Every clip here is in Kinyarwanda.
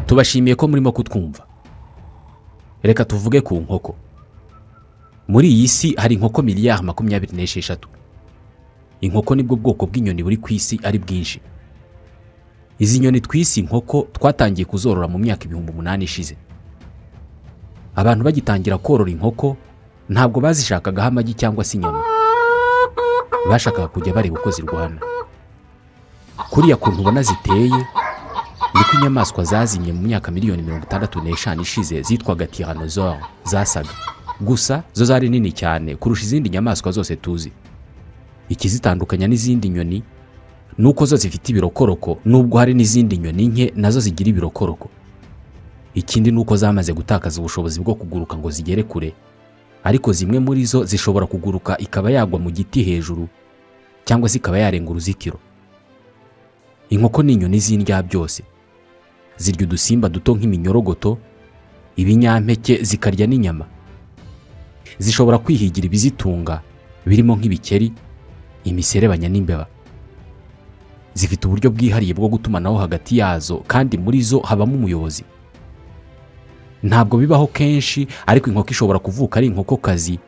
tubashimiye ko murimo kutwumva reka tuvuge ku nkoko muri iyi si hari inkoko miliyari makumyabiri n'esheshatu inkoko nibwo bwoko bw'inyoni buri ku isi ari bwinshi izi nyoni twise inkoko twatangiye kuzorora mu myaka ibihumbi umunani ishize abantu bagitangira korora inkoko ntabwo bazishakagaho amagi cyangwa se inyama bashakaga kujya bareba uko zirwana kuriya kuntu ubona ziteye niko inyamaswa zazimye mu myaka miliyoni mirongo itandatu n'eshanu ishize zitwaga tiranozoro zasaga gusa zo zari nini cyane kurusha izindi nyamaswa zose tuzi ikizitandukanya n'izindi nyoni ni uko zo zifite ibirokoroko nubwo hari n'izindi nyoni nke nazo zigira ibirokoroko ikindi ni uko zamaze gutakaza ubushobozi bwo kuguruka ngo zigere kure ariko zimwe muri zo zishobora kuguruka ikaba yagwa mu giti hejuru cyangwa se ikaba yarenga uruzitiro inkoko ni inyoni z'indya byose zirya udusimba duto nk'iminyorogoto ibinyampeke zikarya n'inyama zishobora kwihigira ibizitunga birimo nk'ibikeri imiserebanya n'imbeba zifite uburyo bwihariye bwo gutumanaho hagati yazo kandi muri zo habamo umuyobozi ntabwo bibaho kenshi ariko inkoko ishobora kuvuka ari inkokokazi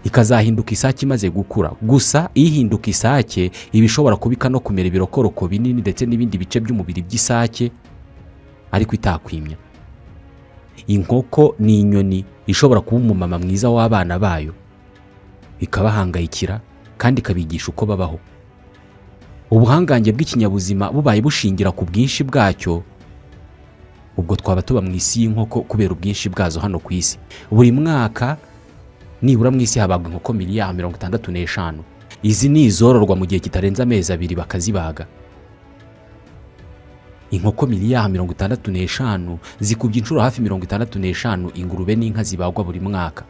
ikazahinduka isake imaze gukura gusa ihinduka isake iba ishobora kubika no kumera ibirokoroko binini ndetse n'ibindi bice by'umubiri by'isake ariko itakwimya inkoko ni inyoni ishobora kuba umumama mwiza w'abana bayo ikabahangayikira kandi ikabigisha uko babaho ubuhangange bw'ikinyabuzima bubaye bushingira ku bwinshi bwacyo ubwo twaba tuba mu isi y'inkoko kubera ubwinshi bwazo hano ku isi buri mwaka nibura mu isi habagwa inkoko miliyari mirongo itandatu n'eshanu izi ni izororwa mu gihe kitarenze amezi abiri bakazibaga inkoko miliyari mirongo itandatu n'eshanu zikubye inshuro hafi mirongo itandatu n'eshanu ingurube n'inka zibagwa buri mwaka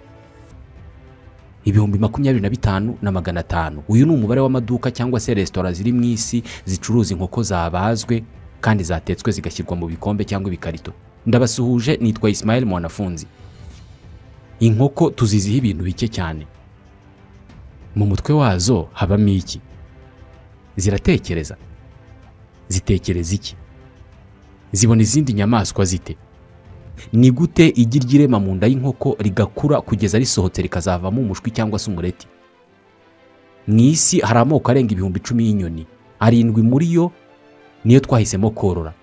ibihumbi makumyabiri na bitanu na magana atanu uyu ni umubare w'amaduka cyangwa se resitora ziri mu isi zicuruza inkoko zabazwe kandi zatetswe zigashyirwa mu bikombe cyangwa ibikarito ndabasuhuje nitwa Ismail mwanafunzi inkoko tuziziho ibintu bike cyane mu mutwe wazo habamo iki ziratekereza zitekereza iki zibona izindi nyamaswa zite ni gute igi ry'irema mu nda y'inkoko rigakura kugeza risohotse rikazavamo umushwi cyangwa se umureti mu isi hari amoko arenga ibihumbi icumi y'inyoni arindwi muri yo niyo twahisemo korora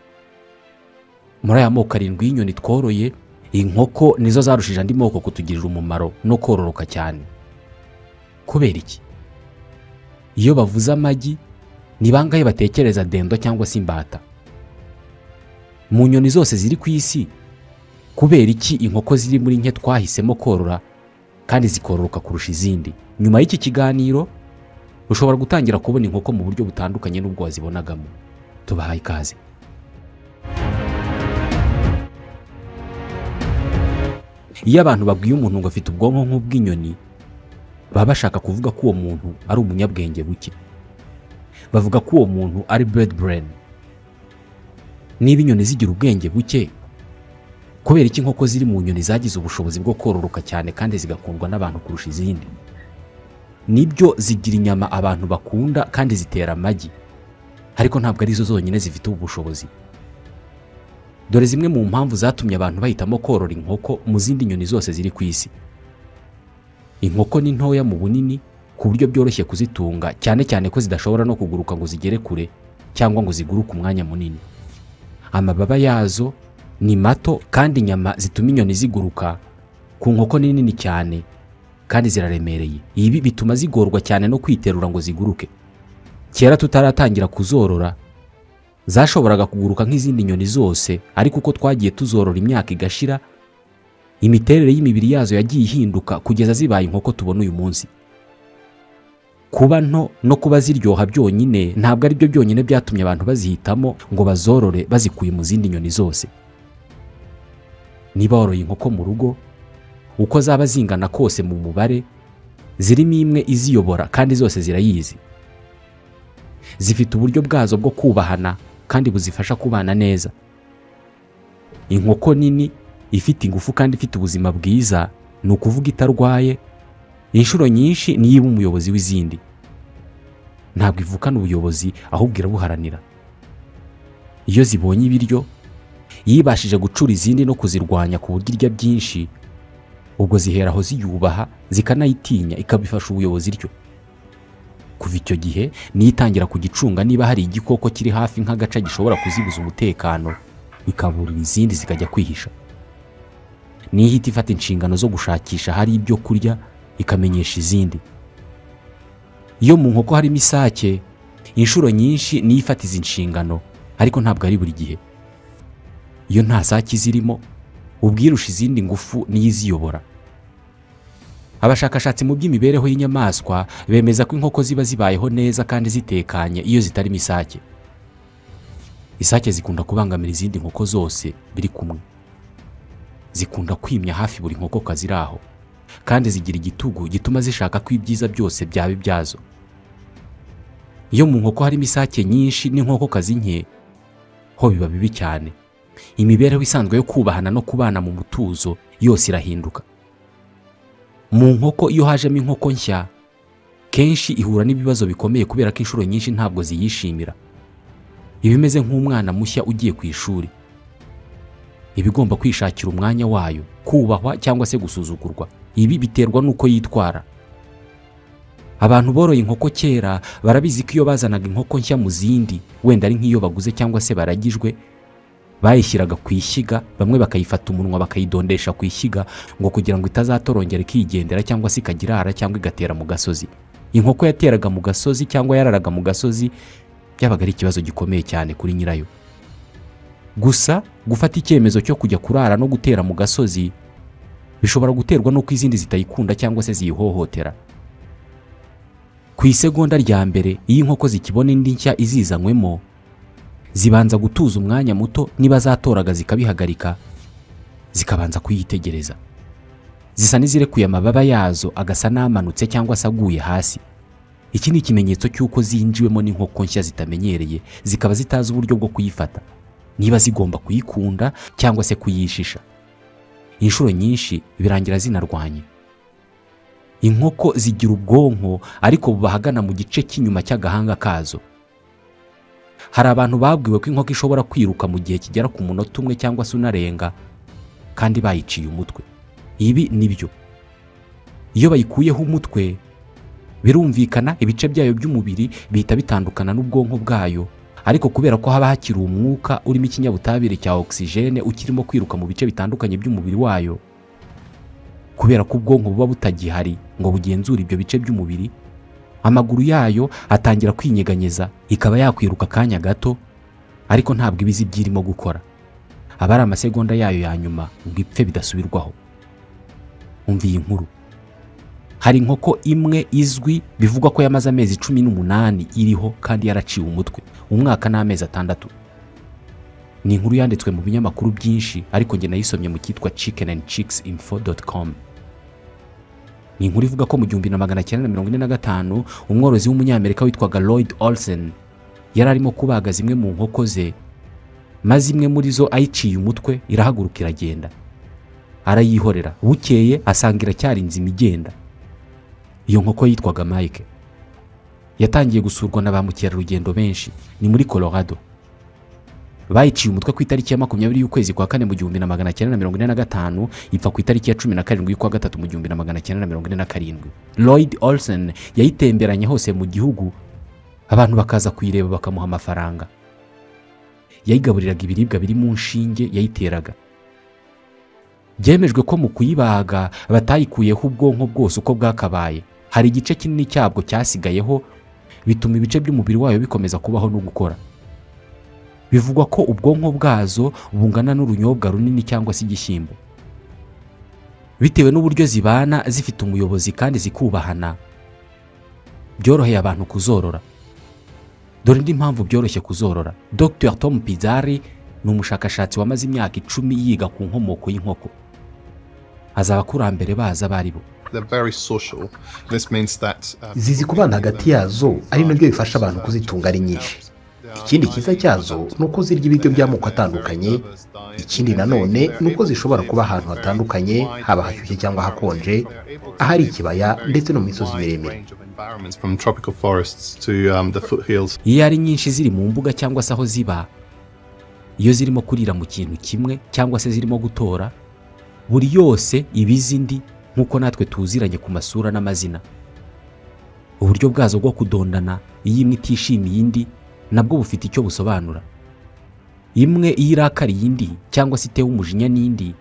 muri aya moko arindwi y'inyoni tworoye inkoko nizo zarushije andi moko kutugirira umumaro no kororoka cyane kubera iki iyo bavuze amagi ni bangahe batekereza dendo cyangwa se imbata mu nyoni zose ziri ku isi kubera iki inkoko ziri muri nke twahisemo korora kandi zikororoka kurusha izindi nyuma y'iki kiganiro ushobora gutangira kubona inkoko mu buryo butandukanye n'ubwo wazibonagamo tubahaye ikaze iyo abantu babwiye umuntu ngo afite ubwonko nk'ubw'inyoni baba bashaka kuvuga ko uwo muntu ari umunyabwenge buke bavuga ko uwo muntu ari bird brain niba inyoni zigira ubwenge buke kubera iki inkoko ziri mu nyoni zagize ubushobozi bwo kororoka cyane kandi zigakundwa n'abantu kurusha izindi nibyo zigira inyama abantu bakunda kandi zitera amagi ariko ntabwo arizo zonyine zifite ubu bushobozi dore zimwe mu mpamvu zatumye abantu bahitamo korora inkoko mu zindi nyoni zose ziri ku isi inkoko ni ntoya mu bunini ku buryo byoroshye kuzitunga cyane cyane ko zidashobora no kuguruka ngo zigere kure cyangwa ngo ziguruke umwanya munini amababa yazo ni mato kandi inyama zituma inyoni ziguruka ku nkoko ni nini cyane kandi ziraremereye ibi bituma zigorwa cyane no kwiterura ngo ziguruke kera tutaratangira kuzorora zashoboraga kuguruka nk'izindi nyoni zose ariko uko twagiye tuzorora imyaka igashira imiterere y'imibiri yazo yagiye ihinduka kugeza zibaye inkoko tubona uyu munsi kuba nto no kuba ziryoha byonyine ntabwo ari byo byonyine byatumye abantu bazihitamo ngo bazorore bazikuye mu zindi nyoni zose niba woroye inkoko mu rugo uko zaba zingana kose mu mubare zirimo imwe iziyobora kandi zose zirayizi zifite uburyo bwazo bwo kubahana kandi buzifasha kubana neza inkoko nini ifite ingufu kandi ifite ubuzima bwiza ni ukuvuga itarwaye inshuro nyinshi niyo iba umuyobozi w'izindi ntabwo ivukana ubuyobozi ahubwo irabuharanira iyo zibonye ibiryo yibashije gucura izindi no kuzirwanya ku buryo irya byinshi ubwo zihera aho ziyubaha zikanayitinya ikabifasha ubuyobozi ryo kuva icyo gihe nitangira kugicunga niba hari igikoko kiri hafi nk'agaca gishobora kuzibuza umutekano ikaburira izindi zikajya kwihisha nihita ifata inshingano zo gushakisha hari ibyo kurya ikamenyesha izindi iyo mu nkoko harimo isake inshuro nyinshi niyo ifata izi nshingano ariko ntabwo ari buri gihe iyo nta sake zirimo ubwirusha izindi ngufu niyo iziyobora abashakashatsi mu by'imibereho y'inyamaswa bemeza ko inkoko ziba zibayeho neza kandi zitekanye iyo zitarimo isake isake zikunda kubangamira izindi nkoko zose biri kumwe zikunda kwimya hafi buri nkokokazi iri aho kandi zigira igitugu gituma zishaka ko ibyiza byose byaba ibyazo iyo mu nkoko harimo isake nyinshi n'inkokokazi nke ho biba bibi cyane imibereho isanzwe yo kubahana no kubana mu mutuzo yose irahinduka mu nkoko iyo hajemo inkoko nshya kenshi ihura n'ibibazo bikomeye kubera ko inshuro nyinshi ntabwo ziyishimira iba imeze nk'umwana mushya ugiye ku ishuri iba igomba kwishakira umwanya wayo kubahwa cyangwa se gusuzugurwa ibi biterwa n'uko yitwara abantu boroye inkoko kera barabizi ko iyo bazanaga inkoko nshya mu zindi wenda ari nk'iyo baguze cyangwa se baragijwe bayishyiraga ku ishyiga bamwe bakayifata umunwa bakayidondesha ku ishyiga ngo kugira ngo itazatorongera ikigendera cyangwa se ikagirara cyangwa igatera mu gasozi inkoko yateraga mu gasozi cyangwa yararaga mu gasozi byabaga ari ikibazo gikomeye cyane kuri nyirayo gusa gufata icyemezo cyo kujya kurara no gutera mu gasozi bishobora guterwa n'uko izindi zitayikunda cyangwa se ziyihohotera ku isegonda rya mbere iyo inkoko zikibona indi nshya izizanywemo zibanza gutuza umwanya muto niba zatoraga zikabihagarika zikabanza kuyitegereza zisa n'izirekuye amababa yazo agasa n'amanutse cyangwa se aguye hasi iki ni ikimenyetso cy'uko zinjiwemo n'inkoko nshya zitamenyereye zikaba zitazi uburyo bwo kuyifata niba zigomba kuyikunda cyangwa se kuyishisha inshuro nyinshi birangira zinarwanye inkoko zigira ubwonko ariko buba ahagana mu gice cy'inyuma cy'agahanga kazo hari abantu babwiwe ko inkoko ishobora kwiruka mu gihe kigera ku munota umwe cyangwa se unarenga kandi bayiciye umutwe ibi ni byo iyo bayikuyeho umutwe birumvikana ibice byayo by'umubiri bihita bitandukana n'ubwonko bwayo ariko kubera ko haba hakiri umwuka urimo ikinyabutabire cya ogisijene ukirimo kwiruka mu bice bitandukanye by'umubiri wayo kubera ko ubwonko buba butagihari ngo bugenzure ibyo bice by'umubiri amaguru yayo atangira kwinyeganyeza ikaba yakwiruka akanya gato ariko ntabwo ibizi byirimo gukora aba ari amasegonda yayo ya nyuma ngo ipfe bidasubirwaho umva iyi nkuru hari inkoko imwe izwi bivugwa ko yamaze amezi cumi n'umunani iriho kandi yaraciwe umutwe umwaka n'amezi atandatu ni inkuru yanditswe mu binyamakuru byinshi ariko njye nayisomye mu cyitwa chicken and chicks info com ni inkuru ivuga ko mu gihumbi na magana cyenda na mirongo ine na gatanu umworozi w'umunyamerika witwaga lloyd olsen yari arimo kubaga zimwe mu nkoko ze maze imwe muri zo ayiciye umutwe irahaguruka iragenda arayihorera bukeye asanga iracyari inzima igenda iyo nkoko yitwaga mike yatangiye gusurwa na ba mukerarugendo benshi ni muri colorado bayiciye umutwe ku itariki ya makumyabiri y'ukwezi kwa kane mu gihumbi na magana cyenda na mirongo ine na gatanu ipfa ku itariki ya cumi na karindwi y'ukwa gatatu mu gihumbi na magana cyenda na mirongo ine na karindwi lloyd olsen yayitemberanye hose mu gihugu abantu bakaza kuyireba bakamuha amafaranga yayigaburiraga ibiribwa biri mu nshinge yayiteraga byemejwe ko mu kuyibaga batayikuyeho ubwonko bwose uko bwakabaye hari igice kinini cyabwo cyasigayeho bituma ibice by'umubiri wayo bikomeza kubaho no gukora bivugwa ko ubwonko bwazo bungana n'urunyobwa runini cyangwa se igishyimbo bitewe n'uburyo zibana zifite umuyobozi kandi zikubahana byoroheye abantu kuzorora dore indi mpamvu byoroshye kuzorora dr tom pizari ni umushakashatsi wamaze imyaka icumi yiga ku nkomoko y'inkoko azi abakurambere baza abo ari bo zizi kubana hagati yazo ari nabyo bifasha abantu kuzitunga ari nyinshi ikindi cyiza cyazo ni uko zirya ibiryo by'amoko atandukanye ikindi nanone ni uko zishobora kuba ahantu hatandukanye haba hashyushye cyangwa hakonje ahari ikibaya ndetse no mu misozi miremire iyo ari nyinshi ziri mu mbuga cyangwa se aho ziba iyo zirimo kurira mu kintu kimwe cyangwa se zirimo gutora buri yose ibiza indi nk'uko natwe tuziranye ku masura n'amazina uburyo bwazo bwo kudondana iyo imwe itishimiye indi nabwo bufite icyo busobanura imwe iyo irakariye indi cyangwa se itewe umujinya n'indi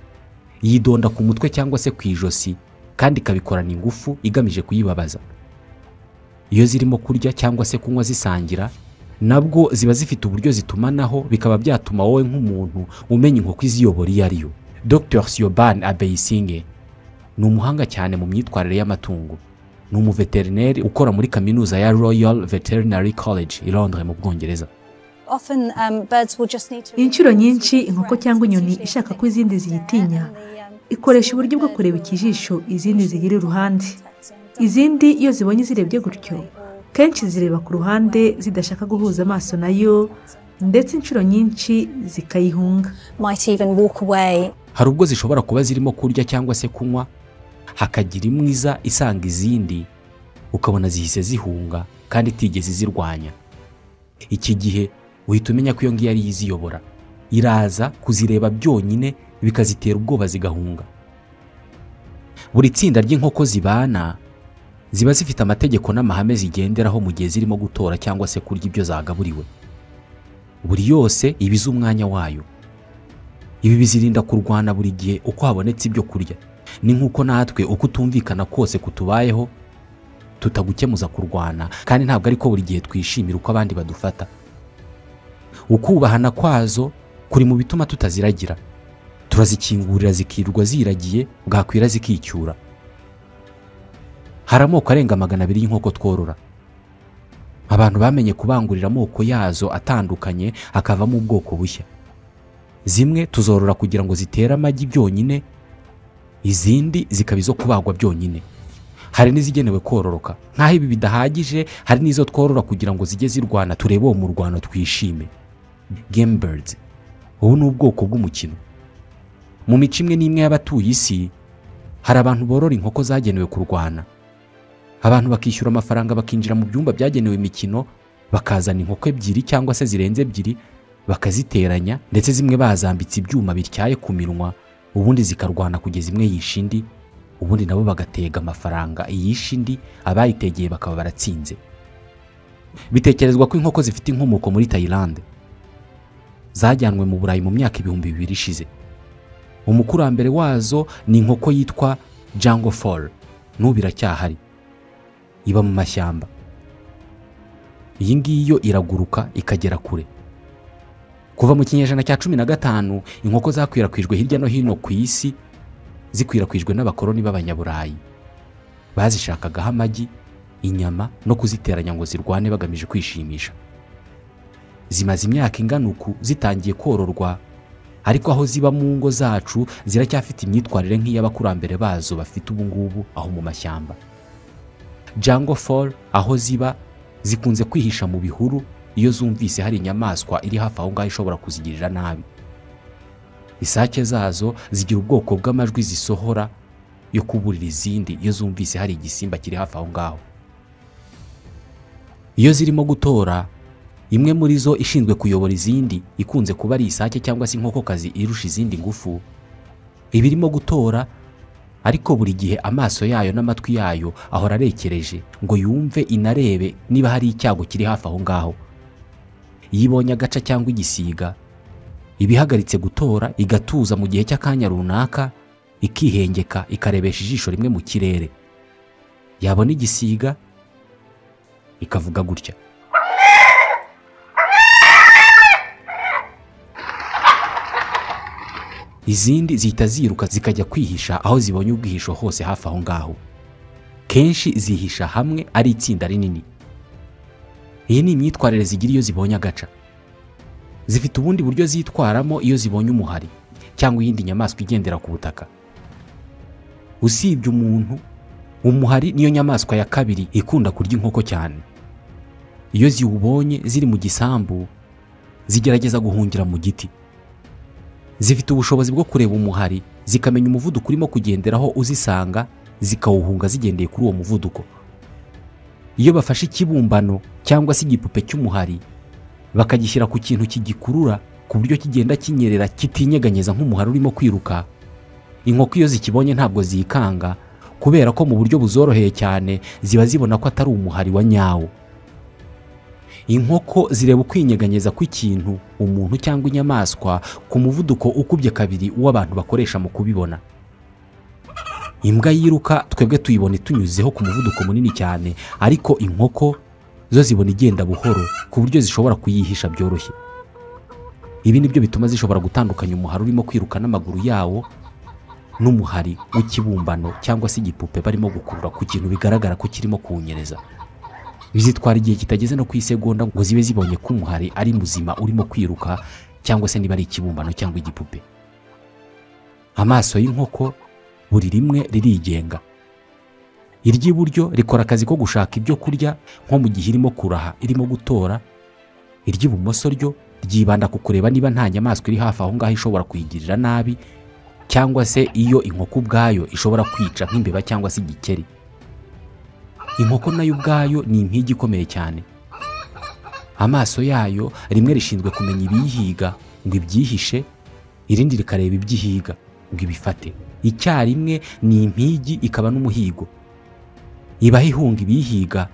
yidonda ku mutwe cyangwa se ku ijosi kandi ikabikorana ingufu igamije kuyibabaza iyo zirimo kurya cyangwa se kunywa zisangira nabwo ziba zifite uburyo zitumanaho bikaba byatuma wowe nk'umuntu umenya inkoko iziyobora iyo ari yo dr siobhan abeyisinge ni umuhanga cyane mu myitwarire y'amatungo ni umuveterineri ukora muri kaminuza ya royal veterinary college i londres mu bwongereza inshuro nyinshi inkoko cyangwa inyoni ishaka ko izindi ziyitinya ikoresha uburyo bwo kureba ikijisho izindi zigira iruhande izindi iyo zibonye zirebye gutyo kenshi zireba ku ruhande zidashaka guhuza amaso nayo ndetse inshuro nyinshi zikayihunga hari ubwo zishobora kuba zirimo kurya cyangwa se kunywa hakagira imwiza isanga izindi ukabona zihise zihunga kandi itigeze zirwanya iki gihe uhita umenya ko iyo ngiyo ariyo iziyobora iraza kuzireba byonyine bikazitera ubwoba zigahunga buri tsinda ry'inkoko zibana ziba zifite amategeko n'amahame zigenderaho mu gihe zirimo gutora cyangwa se kurya ibyo zagaburiwe buri yose iba izi umwanya wayo ibi bizirinda kurwana buri gihe uko habonetse ibyo kurya ni nk'uko natwe uko utumvikana kose kutubayeho tutagukemuza kurwana kandi ntabwo ariko buri gihe twishimira uko abandi badufata ukubahana kwazo kuri mu bituma tutaziragira turazikingurira zikirirwa ziragiye bwakwira zikicyura hari amoko arenga magana abiri y'inkoko tworora abantu bamenye kubangurira amoko yazo atandukanye akavamo ubwoko bushya zimwe tuzorora kugira ngo zitere amagi byonyine izindi zikaba izo kubagwa byonyine hari n'izigenewe kororoka nk'aho ibi bidahagije hari n'izo tworora kugira ngo zijye zirwana turebe uwo murwano twishime gamebirds ubu ni ubwoko bw'umukino mu mico imwe n'imwe y'abatuye isi hari abantu borora inkoko zagenewe kurwana abantu bakishyura amafaranga bakinjira mu byumba byagenewe imikino bakazana inkoko ebyiri cyangwa se zirenze ebyiri bakaziteranya ndetse zimwe bazambitse ibyuma bityaye ku minwa ubundi zikarwana kugeza imwe yishe indi ubundi nabo bagatega amafaranga iyishe indi abayitegeye bakaba baratsinze bitekerezwa ko inkoko zifite inkomoko muri tayilande zajyanwe mu burayi mu myaka ibihumbi bibiri ishize umukurambere wazo ni inkoko yitwa jango foru n'ubu iracyahari iba mu mashyamba iyi ngiyi yo iraguruka ikagera kure kuva mu kinyejana cya cumi na gatanu inkoko zakwirakwijwe hirya no hino ku isi zikwirakwijwe n'abakoloni b'abanyaburayi bazishakagaho amagi inyama no kuziteranya ngo zirwane bagamije kwishimisha zimaze imyaka ingana uku zitangiye kororwa ariko aho ziba mu ngo zacu ziracyafite imyitwarire nk'iy'abakurambere bazo bafite ubu ngubu aho mu mashyamba jango foru aho ziba zikunze kwihisha mu bihuru iyo zumvise hari inyamaswa iri hafi aho ngaho ishobora kuzigirira nabi isake zazo zigira ubwoko bw'amajwi zisohora yo kuburira izindi iyo zumvise hari igisimba kiri hafi aho ngaho iyo zirimo gutora imwe muri zo ishinzwe kuyobora izindi ikunze kuba ari isake cyangwa se inkokokazi irusha izindi ngufu iba irimo gutora ariko buri gihe amaso yayo n'amatwi yayo ahora arekereje ngo yumve inarebe niba hari icyago kiri hafi aho ngaho iyo ibonye agaca cyangwa igisiga iba ihagaritse gutora igatuza mu gihe cy'akanya runaka ikihengeka ikarebesha ijisho rimwe mu kirere yabona igisiga ikavuga gutya izindi zihita ziruka zikajya kwihisha aho zibonye ubwihisho hose hafi aho ngaho kenshi zihisha hamwe ari itsinda rinini iyi ni imyitwarire zigira iyo zibonye agaca zifite ubundi buryo zitwaramo iyo zibonye umuhari cyangwa iyindi nyamaswa igendera ku butaka usibye umuntu umuhari niyo nyamaswa ya kabiri ikunda kurya inkoko cyane iyo ziwubonye ziri mu gisambu zigerageza guhungira mu giti zifite ubushobozi bwo kureba umuhari zikamenya umuvuduko urimo kugenderaho uzisanga zikawuhunga zigendeye kuri uwo muvuduko iyo bafashe ikibumbano cyangwa se igipupe cy'umuhari bakagishyira ku kintu kigikurura ku buryo kigenda kinyerera kitinyeganyeza nk'umuhari urimo kwiruka inkoko iyo zikibonye ntabwo zikanga kubera ko mu buryo buzoroheye cyane ziba zibona ko atari umuhari wa nyawo inkoko zireba ukwinyeganyeza kw'ikintu umuntu cyangwa inyamaswa ku muvuduko ukubye kabiri w'abantu bakoresha mu kubibona imbwa yiruka twebwe tuyibona itunyuzeho ku muvuduko munini cyane ariko inkoko zo zibona igenda buhoro ku buryo zishobora kuyihisha byoroshye ibi ni byo bituma zishobora gutandukanya umuhari urimo kwiruka n'amaguru yawo n'umuhari w'ikibumbano cyangwa se igipupe barimo gukurura ku kintu bigaragara ko kirimo kuwunyereza bizitwara igihe kitageze no ku isegonda ngo zibe zibonye ko umuhari ari muzima urimo kwiruka cyangwa se niba ari ikibumbano cyangwa igipupe amaso y'inkoko buri rimwe ririgenga iry'iburyo rikora akazi ko gushaka ibyo kurya nko mu gihe irimo kuraha irimo gutora iry'ibumoso ryo ryibanda ku kureba niba nta nyamaswa iri hafi aho ngaho ishobora kuyigirira nabi cyangwa se iyo inkoko ubwayo ishobora kwica nk'imbeba cyangwa se igikeri inkoko nayo ubwayo ni impigi ikomeye cyane amaso yayo rimwe rishinzwe kumenya ibiyihiga ngo ibyihishe irindi rikareba ibyihiga ngo ibifate icyarimwe ni impigi ikaba n'umuhigo ibaho ihunga ibiyihiga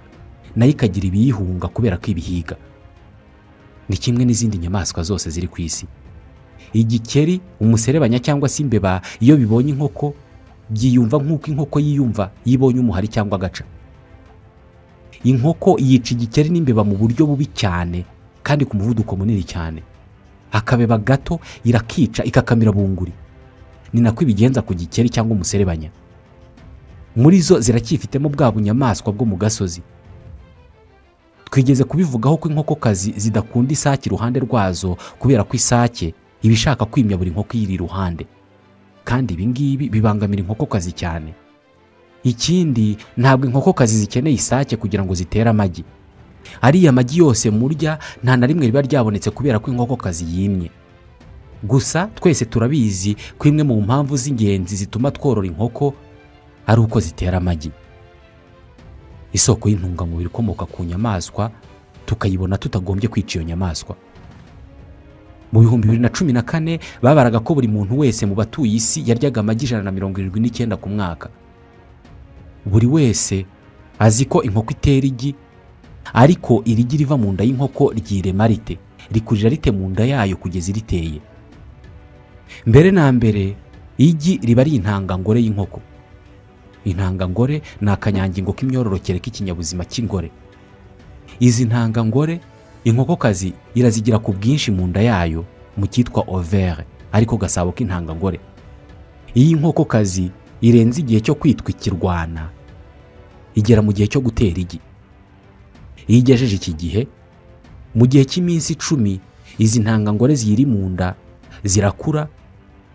nayo ikagira ibiyihunga kubera ko ibihiga ni kimwe n'izindi nyamaswa zose ziri ku isi igikeri umuserebanya cyangwa se imbeba iyo bibonye inkoko byiyumva nk'uko inkoko yiyumva yibonye umuhari cyangwa agaca inkoko yica igikeri n'imbeba mu buryo bubi cyane kandi ku muvuduko munini cyane akabeba gato irakica ikakamira bunguri ni nako ibigenza ku gikeri cyangwa umuserebanya muri zo ziracyifitemo bwa bunyamaswa bwo mu gasozi twigeze kubivugaho ko inkokokazi zidakunda isake iruhande rwazo kubera ko isake iba ishaka kwimya buri nkoko iyiri iruhande kandi ibi ngibi bibangamira inkokokazi cyane ikindi ntabwo inkokokazi zikeneye isake kugira ngo zitere amagi ariya magi yose murya nta na rimwe riba ryabonetse kubera ko inkokokazi yimye gusa twese turabizi ko imwe mu mpamvu z'ingenzi zituma tworora inkoko ari uko zitera amagi isoko y'intungamubiri ikomoka ku nyamaswa tukayibona tutagombye kwica iyo nyamaswa mu bihumbi bibiri na cumi na kane babaraga ko buri muntu wese mu batuye isi yaryaga amagi ijana na mirongo irindwi n'icyenda ku mwaka buri wese azi ko inkoko itera igi ariko irigi riva mu nda y'inkoko ryirema rite rikurira rite mu nda yayo kugeza iriteye mbere na mbere igi riba ari intangangore y'inkoko intangangore ni akanyangingo k'imyororokere k'ikinyabuzima cy'ingore izi ntangangore inkokokazi irazigira ku bwinshi mu nda yayo mu cyitwa overe ariko gasabo k'intangangore iyi nkokokazi irenze igihe cyo kwitwa ikirwana igera mu gihe cyo gutera igi iyo igejeje iki gihe mu gihe cy'iminsi icumi izi ntangangore ziyiri mu nda zirakura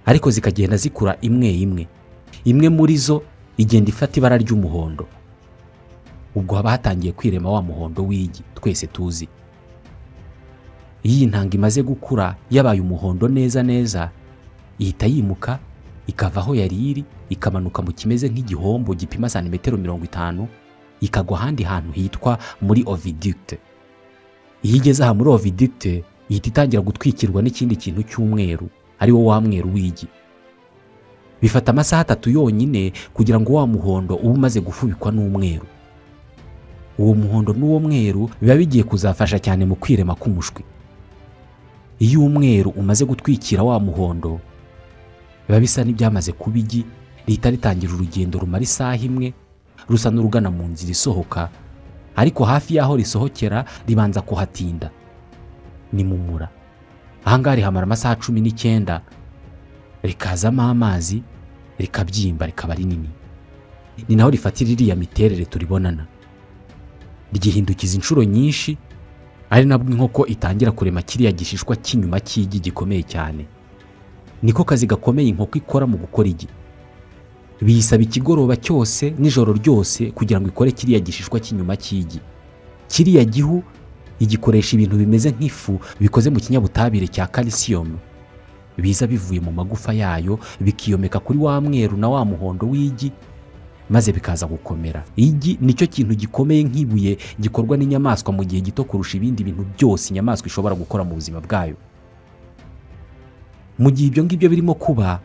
ariko zikagenda zikura imwe imwe imwe muri zo igenda ifata ibara ry'umuhondo ubwo haba hatangiye kwirema wa muhondo w'igi twese tuzi iyo iyi ntanga imaze gukura yabaye umuhondo neza neza ihita yimuka ikava aho yari iri ikamanuka mu kimeze nk'igihombo gipima santimetero mirongo itanu ikagwa ahandi hantu hitwa muri ovidite iyo igeze aha muri ovidite ihita itangira gutwikirwa n'ikindi kintu cy'umweru ari wo wa mweru w'igi bifata amasaha atatu yonyine kugira ngo wa muhondo ube umaze gufubikwa n'umweru uwo muhondo n'uwo mweru biba bigiye kuzafasha cyane mu kwirema k'umushwi iyo umweru umaze gutwikira wa muhondo biba bisa n'ibyamaze kuba igi rihita ritangira urugendo rumara isaha imwe rusa n'urugana mu nzira isohoka ariko hafi y'aho risohokera ribanza kuhatinda ni mu mura ahangaha rihamara amasaha cumi n'icyenda rikazamo amazi rikabyimba rikaba rinini ni naho rifatira iriya miterere turibonana ryihindukiza inshuro nyinshi ari nabwo inkoko itangira kurema kiriya gishishwa cy'inyuma cy'igi gikomeye cyane niko kazi gakomeye inkoko ikora mu gukora igi biyisaba ikigoroba cyose n'ijoro ryose kugira ngo ikore kiriya gishishwa cy'inyuma cy'igi kiriya gihu igikoresha ibintu bimeze nk'ifu bikoze mu kinyabutabire cya kalisiyumu biza bivuye mu magufa yayo bikiyomeka kuri wa mweru na wa muhondo w'igi maze bikaza gukomera igi nicyo kintu gikomeye nk'ibuye gikorwa n'inyamaswa mu gihe gito kurusha ibindi bintu byose inyamaswa ishobora gukora mu buzima bwayo mu gihe ibyo ngibyo birimo kuba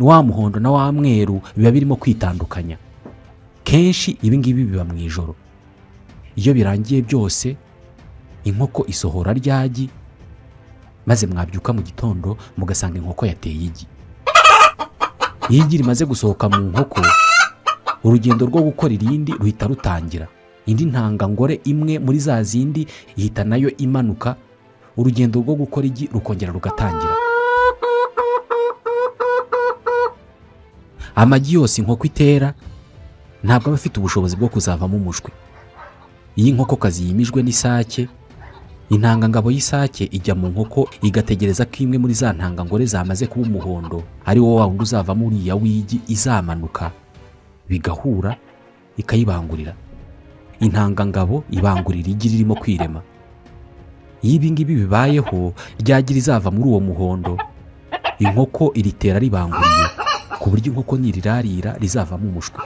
wa muhondo na wa mweru biba birimo kwitandukanya kenshi ibi ngibi biba mu ijoro iyo birangiye byose inkoko isohora ryagi maze mwabyuka mu gitondo mugasanga inkoko yateye igi iyo igi rimaze gusohoka mu nkoko urugendo rwo gukora irindi ruhita rutangira indi ntangangore imwe muri za zindi ihita nayo imanuka urugendo rwo gukora igi rukongera rugatangira amagi yose inkoko itera ntabwo aba afite ubushobozi bwo kuzavamo umushwi iyo inkokokazi yimijwe n'isake intangangabo y'isake ijya mu nkoko igategereza ko imwe muri za ntangangore zamaze kuba umuhondo ari wo wundi uzavamo uriya w'igi izamanuka bigahura ikayibangurira intangangabo ibangurira igi ririmo kwirema iyo ibi ngibi bibayeho ryagira izava muri uwo muhondo inkoko iritera ribanguriye ku buryo inkoko nirirarira rizavamo umushwi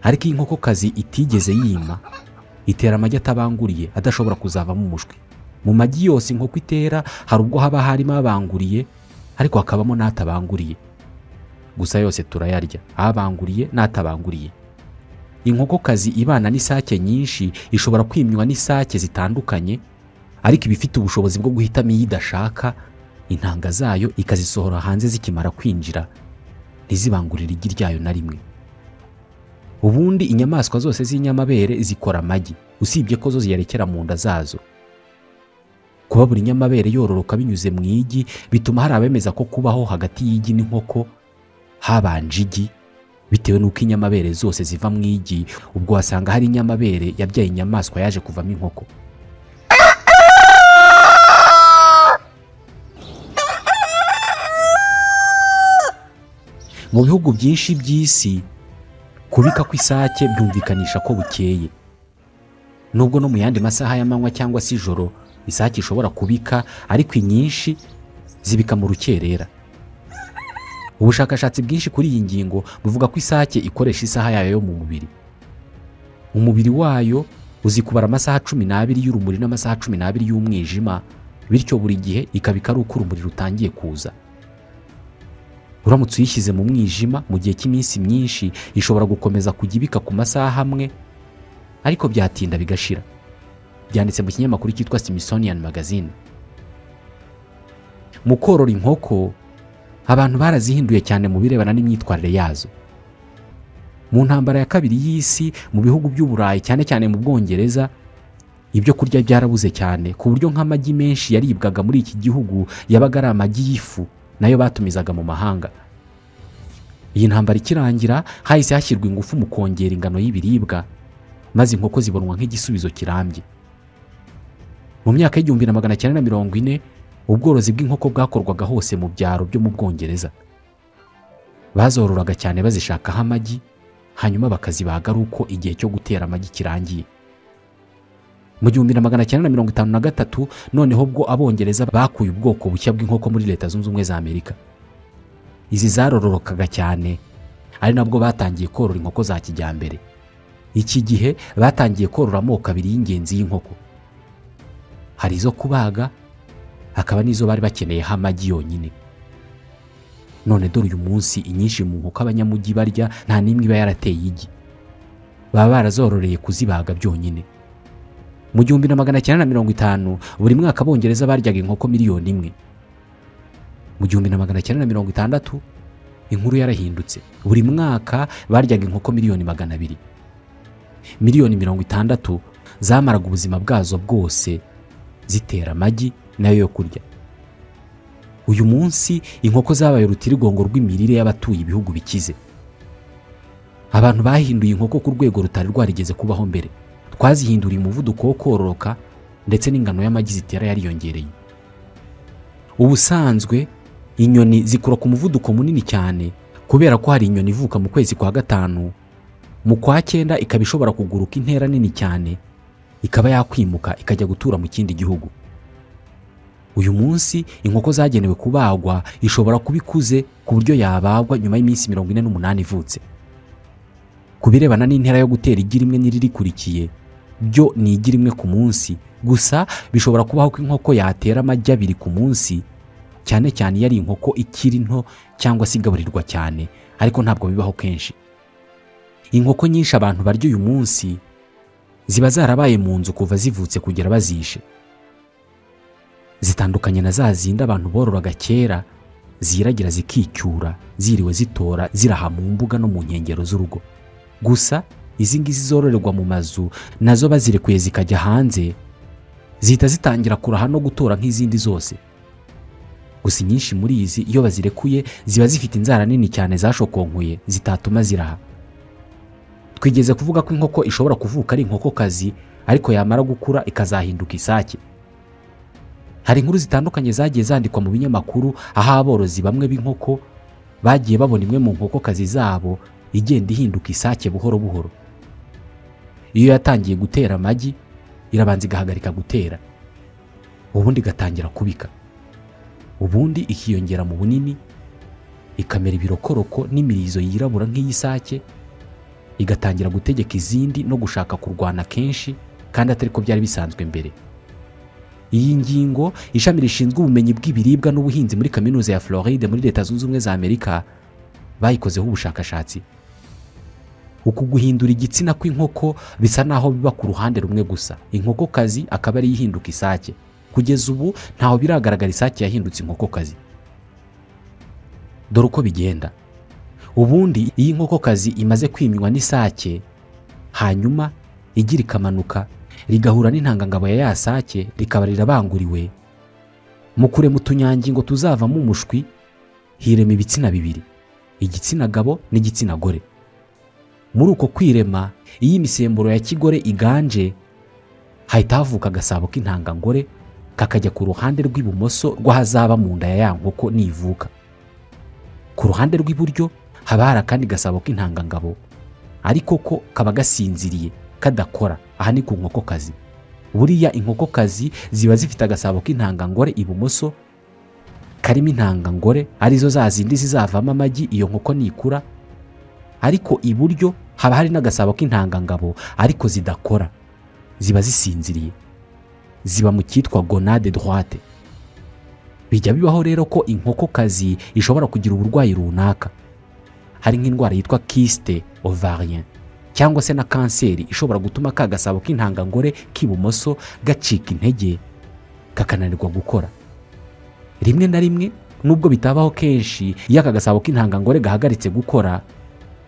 ariko iyo inkokokazi itigeze yima itera amagi atabanguriye adashobora kuzavamo umushwi mu magi yose inkoko itera hari ubwo haba harimo abanguriye ariko hakabamo n'atabanguriye gusa yose turayarya abanguriye n'atabanguriye inkokokazi ibana n'isake nyinshi ishobora kwimywa n'isake zitandukanye ariko iba ifite ubushobozi bwo guhitamo iyo idashaka intanga zayo ikazisohora hanze zikimara kwinjira ntizibangurire igi ryayo na rimwe ubundi inyamaswa zose z'inyamabere zikora amagi usibye ko zo ziyarekera mu nda zazo kuba buri nyamabere yororoka binyuze mu igi bituma hari abemeza ko kubaho hagati y'igi n'inkoko habanje igi bitewe n'uko inyamabere zose ziva mu igi ubwo wasanga hari inyamabere yabyaye inyamaswa yaje kuvamo inkoko mu bihugu byinshi by'isi kubika kw'isake byumvikanisha ko bukeye nubwo no mu yandi masaha y'amanywa cyangwa se ijoro isake ishobora kubika ariko inyinshi zibika mu rukerera ubushakashatsi bwinshi kuri iyi ngingo buvuga ko isake ikoresha isaha yayo yo mu mubiri umubiri wayo uzi kubara amasaha cumi n'abiri y'urumuri n'amasaha cumi n'abiri y'umwijima bityo buri gihe ikabika ari uko urumuri rutangiye kuza uramutse uyishyize mu mwijima mu gihe cy'iminsi myinshi ishobora gukomeza kujya ibika ku masaha amwe ariko byatinda bigashira byanditse mu kinyamakuru cyitwa simisonian magazine mu korora inkoko abantu barazihinduye cyane mu birebana n'imyitwarire yazo mu ntambara ya kabiri y'isi mu bihugu by'uburayi cyane cyane mu bwongereza ibyo kurya byarabuze cyane ku buryo nk'amagi menshi yaribwaga muri iki gihugu yabaga ari amagi y'ifu nayo batumizaga mu mahanga iyi ntambara ikirangira hahise hashyirwa ingufu mu kongera ingano y'ibiribwa maze inkoko zibonwa nk'igisubizo kirambye mu myaka y'igihumbi na magana cyenda na mirongo ine ubworozi bw'inkoko bwakorwaga hose mu byaro byo mu bwongereza bazororaga cyane bazishakaho amagi hanyuma bakazibaga ari uko igihe cyo gutera amagi kirangiye mu gihumbi na magana cyenda na mirongo itanu na gatatu noneho ubwo abongereza bakuye ubwoko bushya bw'inkoko muri leta zunze ubumwe za amerika izi zarororokaga cyane ari nabwo batangiye korora inkoko za kijyambere iki gihe batangiye korora amoko abiri y'ingenzi y'inkoko hari izo kubaga hakaba n'izo bari bakeneyeho amagi yonyine none dore uyu munsi inyinshi mu nkoko abanyamujyi barya nta n'imwe iba yarateye igi baba barazororeye kuzibaga byonyine mu gihumbi na magana cyenda na mirongo itanu buri mwaka abongereza baryaga inkoko miliyoni imwe mu gihumbi na magana cyenda na mirongo itandatu inkuru yarahindutse buri mwaka baryaga inkoko miliyoni magana abiri miliyoni mirongo itandatu zamaraga ubuzima bwazo bwose zitera amagi nayo yo kurya uyu munsi inkoko zabaye urutirigongo rw'imirire y'abatuye ibihugu bikize abantu bahinduye inkoko ku rwego rutari rwarigeze kubaho mbere twazihinduriye umuvuduko wo kororoka ndetse n'ingano y'amagi zitera yariyongereye ubusanzwe inyoni zikura ku muvuduko munini cyane kubera ko hari inyoni ivuka mu kwezi kwa gatanu mu kwa cyenda ikaba ishobora kuguruka intera nini cyane ikaba yakwimuka ikajya gutura mu kindi gihugu uyu munsi inkoko zagenewe kubagwa ishobora kuba ikuze ku buryo yabagwa nyuma y'iminsi mirongo ine n'umunani ivutse ku birebana n'intera yo gutera igi rimwe n'iririkurikiye byo ni igi rimwe ku munsi gusa bishobora kubaho ko inkoko yatera amagi abiri ku munsi cyane cyane iyo ari inkoko ikiri nto cyangwa se igaburirwa cyane ariko ntabwo bibaho kenshi inkoko nyinshi abantu barya uyu munsi ziba zarabaye mu nzu kuva zivutse kugera bazishe zitandukanye na za zindi abantu bororaga kera ziragira zikicyura ziriwe zitora ziraha mu mbuga no mu nkengero z'urugo gusa izi ngizi zororerwa mu mazu nazo bazirekuye zikajya hanze zihita zitangira kuraha no gutora nk'izindi zose gusa inyinshi muri izi iyo bazirekuye ziba zifite inzara nini cyane zashokonkuye zitatuma ziraha twigeze kuvuga ko inkoko ishobora kuvuka ari inkokokazi ariko yamara gukura ikazahinduka isake hari inkuru zitandukanye zagiye zandikwa mu binyamakuru aho aborozi bamwe b'inkoko bagiye babona imwe mu nkokokazi zabo igenda ihinduka isake buhoro buhoro iyo yatangiye gutera amagi irabanza igahagarika gutera ubundi igatangira kubika ubundi ikiyongera mu bunini ikamera ibirokoroko n'imirizo yirabura nk'iy'isake igatangira gutegeka izindi no gushaka kurwana kenshi kandi atari ko byari bisanzwe mbere iyi ngingo ishami rishinzwe ubumenyi bw'ibiribwa n'ubuhinzi muri kaminuza ya floride muri leta zunze ubumwe za amerika bayikozeho ubushakashatsi uku guhindura igitsina kw'inkoko bisa n'aho biba ku ruhande rumwe gusa inkokokazi akaba ariyo ihinduka isake kugeza ubu ntaho biragaragara isake yahindutse inkokokazi dore uko bigenda ubundi iyo inkokokazi imaze kwimywa n'isake hanyuma igira ikamanuka rigahura n'intangangabo ya ya sake rikaba rirabanguriwe mu kurema utunyangingo tuzavamo umushwi hirema ibitsina bibiri igitsina gabo n'igitsina gore muri uko kwirema iyo imisemburo ya kigore iganje hahita havuka agasabo k'intangangore kakajya ku ruhande rw'ibumoso rw'ahazaba mu nda ya ya nkoko nivuka ku ruhande rw'iburyo haba hari akandi gasabo k'intangangabo ariko ko kaba gasinziriye kadakora aha ni ku nkokokazi buriya inkokokazi ziba zifite agasabo k'intangangore ibumoso karimo intangangore arizo za zindi zizavamo amagi iyo nkoko nikura ariko iburyo haba hari n'agasabo k'intangangabo ariko zidakora ziba zisinziriye ziba mu cyitwa gonade droite bijya bibaho rero ko inkokokazi ishobora kugira uburwayi runaka hari nk'indwara yitwa kisite ovarien cyangwa se na kanseri ishobora gutuma ka gasabo k'intangangore k'ibumoso gacika intege kakananirwa gukora rimwe na rimwe nubwo bitabaho kenshi iyo aka gasabo k'intangangore gahagaritse gukora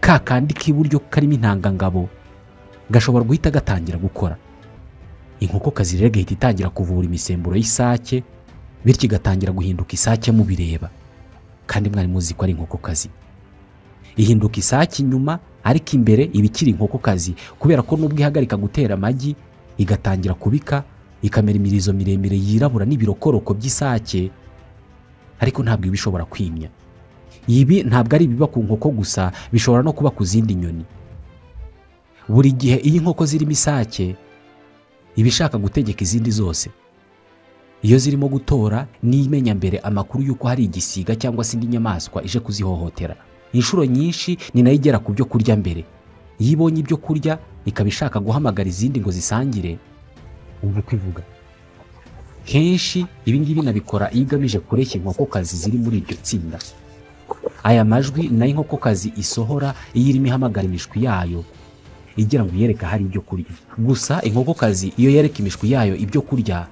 ka kandi k'iburyo karimo intangangabo gashobora guhita gatangira gukora inkoko kazi rero igahita itangira kuvura imisemburo y'isake bityo igatangira guhinduka isake mubireba kandi mwari muzi ko ari inkokokazi ihinduka isake inyuma ariko imbere iba ikiri inkokokazi kubera ko nubwo ihagarika gutera amagi igatangira kubika ikamera imirizo miremire yirabura n'ibirokoroko by'isake ariko ntabwo iba ishobora kwimya ibi ntabwo ari ibiba ku nkoko gusa bishobora no kuba ku zindi nyoni buri gihe iyo inkoko zirimo isake iba ishaka gutegeka izindi zose iyo zirimo gutora niyo imenya mbere amakuru y'uko hari igisiga cyangwa se indi nyamaswa ije kuzihohotera inshuro nyinshi ni nayo igera ku byo kurya mbere iyo ibonye ibyo kurya ikaba ishaka guhamagara izindi ngo zisangire wumva uko ivuga kenshi ibi ngibi nabikora iyo igamije kureshya inkokokazi ziri muri iryo tsinda aya majwi nayo inkokokazi isohora iyo irimo ihamagara imishwi yayo igira ngo yereke ahari ibyo kurya gusa inkokokazi iyo yereka imishwi yayo ibyo kurya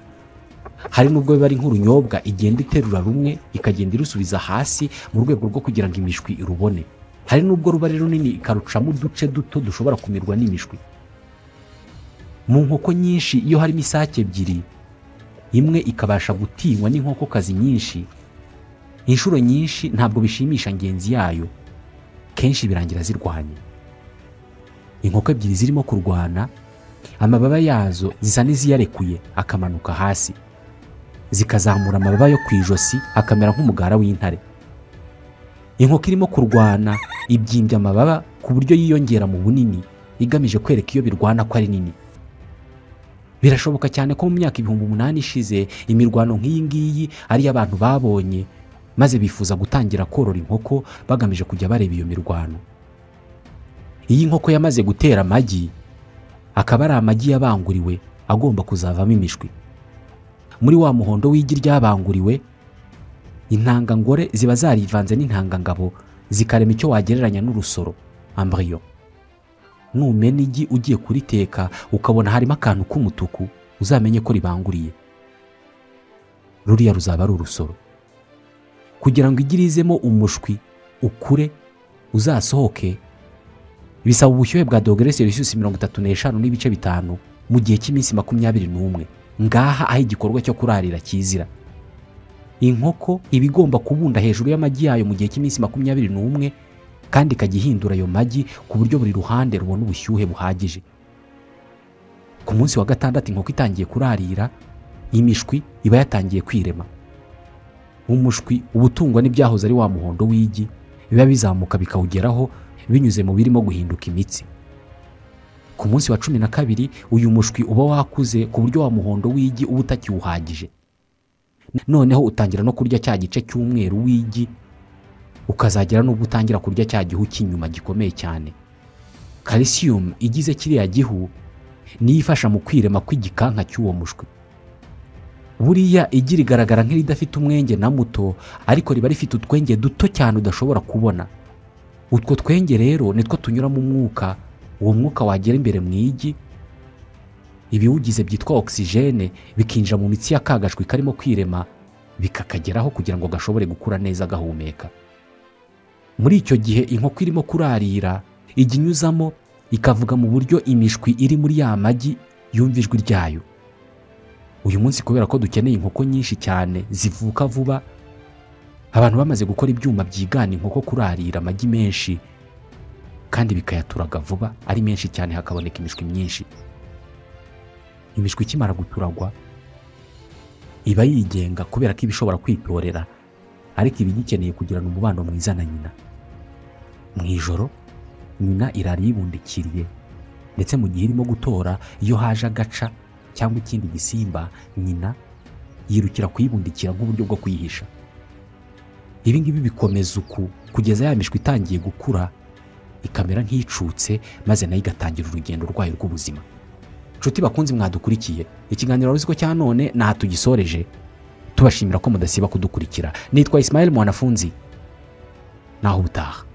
hari nubwo biba ari nk'urunyobwa igenda iterura rumwe ikagenda irusubiza hasi mu rwego rwo kugira ngo imishwi irubone hari nubwo ruba ari runini ikarucamo uduce duto dushobora kumirwa n'imishwi mu nkoko nyinshi iyo harimo isake ebyiri imwe ikabasha gutinywa n'inkokokazi nyinshi inshuro nyinshi ntabwo bishimisha ngenzi yayo kenshi birangira zirwanye inkoko ebyiri zirimo kurwana amababa yazo zisa n'iziyarekuye akamanuka hasi zikazamura amababa yo ku ijosi akamera nk'umugara w'intare inkoko irimo kurwana ibyimbya amababa ku buryo yiyongera mu bunini igamije kwereka iyo birwana ko ari nini birashoboka cyane ko mu myaka ibihumbi umunani ishize imirwano nk'iyi ngiyi ariyo abantu babonye maze bifuza gutangira korora inkoko bagamije kujya bareba iyo mirwano iyo inkoko yamaze gutera amagi akaba ari amagi yabanguriwe agomba kuzavamo imishwi muri wa muhondo w'igi ryabanguriwe intangangore ziba zarivanze n'intangangabo zikarema icyo wagereranya n'urusoro ambariyo numena igi ugiye kuriteka ukabona harimo akantu k'umutuku uzamenye ko ribanguriye ruriya ruzaba ari urusoro kugira ngo igi rizemo umushwi ukure uzasohoke bisaba ubushyuhe bwa dogere selisiyusi mirongo itatu n'eshanu n'ibice bitanu mu gihe cy'iminsi makumyabiri n'umwe ngaha aho igikorwa cyo kurarira kizira inkoko iba igomba kubunda hejuru y'amagi yayo mu gihe cy'iminsi makumyabiri n'umwe kandi ikajya ihindura ayo magi ku buryo buri ruhande rubona ubushyuhe buhagije ku munsi wa gatandatu inkoko itangiye kurarira imishwi iba yatangiye kwirema umushwi uba utungwa n'ibyahoze ari wa muhondo w'igi biba bizamuka bikawugeraho binyuze mu birimo guhinduka imitsi ku munsi wa cumi na kabiri uyu mushwi uba wakuze ku buryo wa muhondo w'igi uba utakiwuhagije noneho utangira no kurya cya gice cy'umweru w'igi ukazagera n'ubwo utangira kurya cya gihu cy'inyuma gikomeye cyane kalisiyumu igize kiriya gihu niyo ifasha mu kwirema kw'igikanka cy'uwo mushwi buriya igi rigaragara nk'iridafite umwenge na muto ariko riba rifite utwenge duto cyane udashobora kubona utwo twenge rero nitwo tunyuramo umwuka uwo mwuka wagera imbere mu igi ibiwugize byitwa ogisijene bikinjira mu mitsi y'akagajwi karimo kwirema bikakageraho kugira ngo gashobore gukura neza gahumeka muri icyo gihe inkoko irimo kurarira ijya inyuzamo ikavuga mu buryo imishwi iri muri ya magi yumva ijwi ryayo uyu munsi kubera ko dukeneye inkoko nyinshi cyane zivuka vuba abantu bamaze gukora ibyuma byigana inkoko kurarira amagi menshi kandi bikayaturaga vuba ari menshi cyane hakaboneka imishwi myinshi imishwi ikimara guturagwa iba yigenga kubera ko iba ishobora kwitorera ariko iba igikeneye kugirana umubano mwiza na nyina mu ijoro nyina irara yibundikiriye ndetse mu gihe irimo gutora iyo haje agaca cyangwa ikindi gisimba nyina yirukira kuyibundikira nk'uburyo bwo kwihisha ibi ngibi bikomeza uku kugeza ya mishwi itangiye gukura ikamera nk'icutse maze nayo igatangira urugendo rwayo rw'ubuzima nshuti bakunzi mwadukurikiye ikiganiro wari ko cya none ntaha tugisoreje tubashimira ko mudasiba kudukurikira nitwa isimaheli mwanafunzi naho ubutaha